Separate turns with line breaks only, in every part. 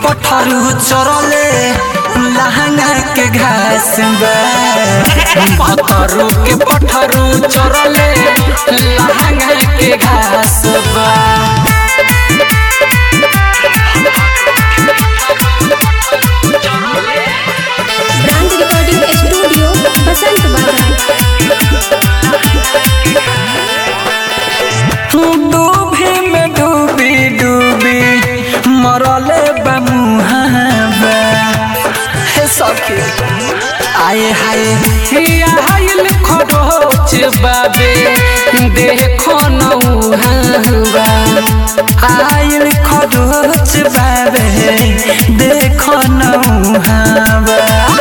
पठरू चरले लहंगा के घास बा भतरू के पठरू चरले लहंगा के घास बा
ब्रांड रिकॉर्डिंग स्टूडियो बसंत
डूबी में डूबी डूबी मरले बमुहाबा हे सखी आए हाय आयल खरोच बाबे देखो नौहाबा आयल खरोच बाबे देखो नौहाबा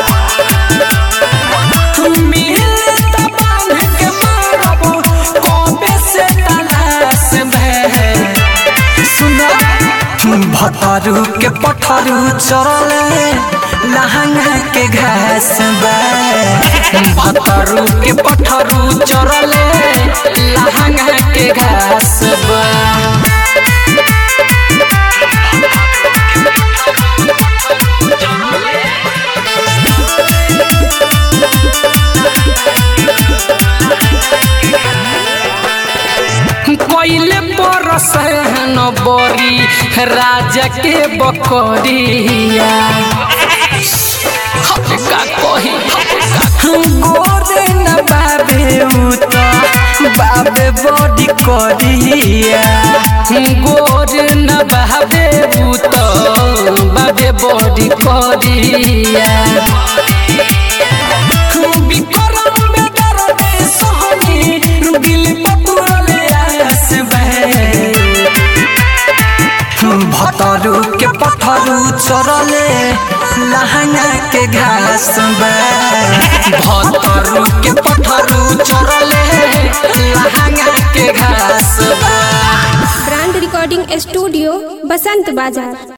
भतरू के पठरू चरले लहंगा के घास बा भतरू के पठरू चरले लहंगा के घास बा कोइले परस न बरी राजा के बकरिया का कही गोरे न बाबे उत बाबे बड़ी करिया गोरे न बाबे उत बाबे बड़ी करिया बिकरम बेदरदे सोहनी दिल पटुरले आस भतरू के पठरू चरले लहंगा के घास बा भतरू के पठरू चरले लहंगा के घास बा
ब्रांड रिकॉर्डिंग स्टूडियो बसंत बाजार